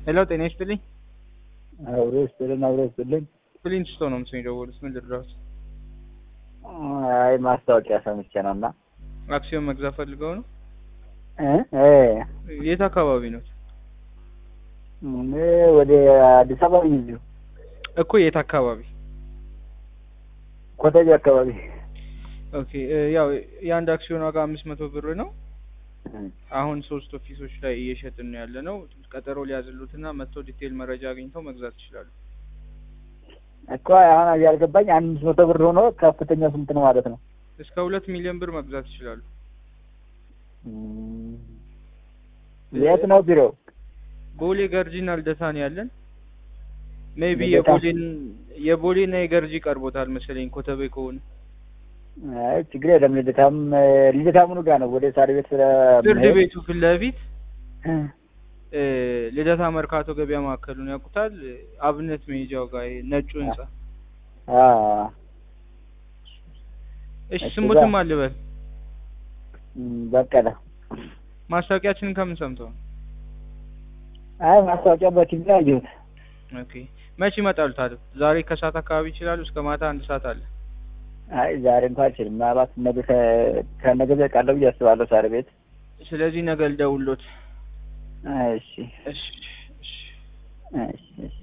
ሄሎ ጤና ይስጥልኝ። አብሮ ይስጥልን አብሮ ይስጥልን። ፕሊንት ስቶ ነው ምስኝ ደወሉት። ምን ልድረስ? አይ ማስታወቂያ ሰምቼ ነው እና አክሲዮን መግዛት ፈልገው ነው? እ እ የት አካባቢ ነው? እኔ ወደ አዲስ አበባ ነኝ እዚሁ እኮ የት አካባቢ? ኮተቤ አካባቢ። ኦኬ እ ያው የአንድ አክሲዮን ዋጋ አምስት መቶ ብር ነው። አሁን ሶስት ኦፊሶች ላይ እየሸጥን ነው ያለ ነው። ቀጠሮ ሊያዝሉትና መጥተው ዲቴል መረጃ አግኝተው መግዛት ይችላሉ። እኮ አሁን ያልገባኝ አምስት መቶ ብር ሆኖ ከፍተኛው ስንት ነው ማለት ነው? እስከ ሁለት ሚሊዮን ብር መግዛት ይችላሉ። እም፣ የት ነው ቢሮው? ቦሌ ገርጂና ልደታ ነው ያለን። ሜቢ ልደታ? የቦሌን የቦሌና የገርጂ ቀርቦታል መሰለኝ ኮተቤ ከሆነ አይ ችግር የለም። ልደታም ልደታ ምኑ ጋር ነው? ወደ ሳር ቤት ስለ ፍርድ ቤቱ ፊት ለፊት እ ልደታ መርካቶ ገበያ ማዕከሉን ያውቁታል? አብነት መሄጃው ጋር ይሄ ነጩ ህንጻ። አ እሺ እሱ ስሙትም ጋር። አልበል። እም፣ በቀለ ማስታወቂያችንን ከምን ሰምተው ነው? አይ ማስታወቂያ በቲቪ ላይ አየሁት። ኦኬ መቼ ይመጣሉ ታዲያ? ዛሬ ከሰዓት አካባቢ ይችላሉ። እስከ ማታ አንድ ሰዓት አለ። አይ ዛሬ እንኳን አልችልም። ምናልባት ነገ ከ- ከነገ ዘቃለሁ ብዬ አስባለሁ ሳር ቤት። ስለዚህ ነገ ልደውልዎት። እሺ እሺ እሺ እሺ እሺ